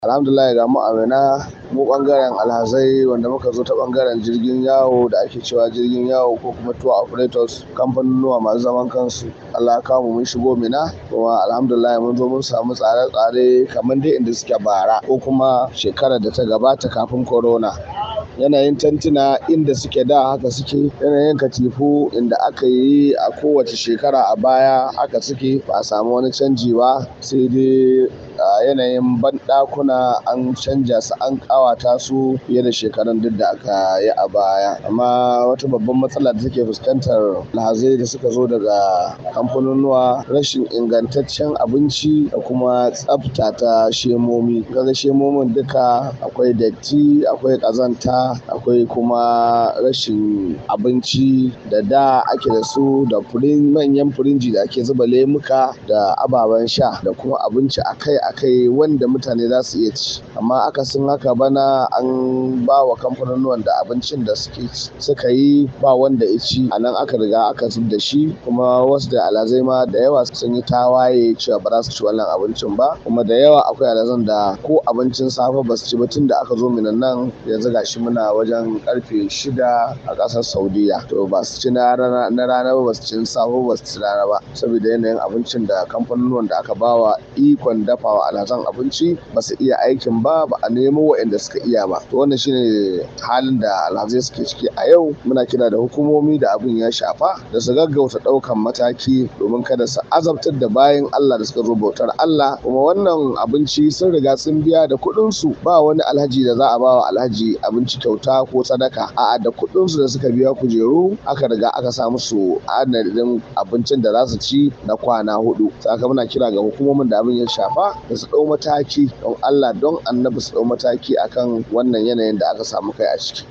alhamdulillah ga mu amina mu bangaren alhazai wanda muka zo ta bangaren jirgin yawo da ake cewa jirgin yawo ko kuma tour operators kamfanonuwa masu zaman kansu Allah ya kawo mun shigo mina kuma alhamdulillah mun zo mun samu tsare-tsare kamar dai inda suke bara ko kuma shekarar da ta gabata kafin corona yanayin tantuna inda suke da haka suke yanayin katifu inda aka yi a kowace shekara a baya haka suke ba a samu wani canji ba sai dai yanayin banɗakuna an canja su an ƙawata su fiye da shekarun duk da aka yi a baya amma wata babban matsala da take fuskantar alhazai da suka zo daga kamfanonuwa rashin ingantaccen abinci da kuma tsafta ta shemomi kaga shemomin duka akwai datti akwai ƙazanta akwai kuma rashin abinci da da ake da su da manyan firinji da ake zuba lemuka da ababen sha da kuma abinci akai-akai wanda mutane za su iya ci amma akasin haka bana an ba wa kamfanonuwan da abincin da suka yi ba wanda ya ci a nan aka riga aka zub da shi kuma wasu da alazai ma da yawa sun yi tawaye cewa ba za su ci wannan abincin ba kuma da yawa akwai alazan da ko abincin safe ba su ci ba tun da aka zo minan nan yanzu gashi muna wajen karfe shida a ƙasar saudiya to ba su ci na rana ba ba su ci safe ba su ci rana ba saboda yanayin abincin da kamfanonuwan da aka bawa ikon dafawa alhazan abinci ba su iya aikin ba ba a nemo waɗanda suka iya ba to wannan shine halin da alhazai suke ciki a yau muna kira da hukumomi da abin ya shafa da su gaggauta ɗaukan mataki domin kada su azabtar da bayan Allah da suka zo bautar Allah kuma wannan abinci sun riga sun biya da kuɗin su ba wani alhaji da za a ba wa alhaji abinci kyauta ko sadaka a'a da kuɗin su da suka biya kujeru aka riga aka sa musu adadin abincin da za su ci na kwana hudu saka muna kira ga hukumomin da abin ya shafa da su ɗau mataki don Allah don annabi su ɗau mataki akan wannan yanayin da aka samu kai a ciki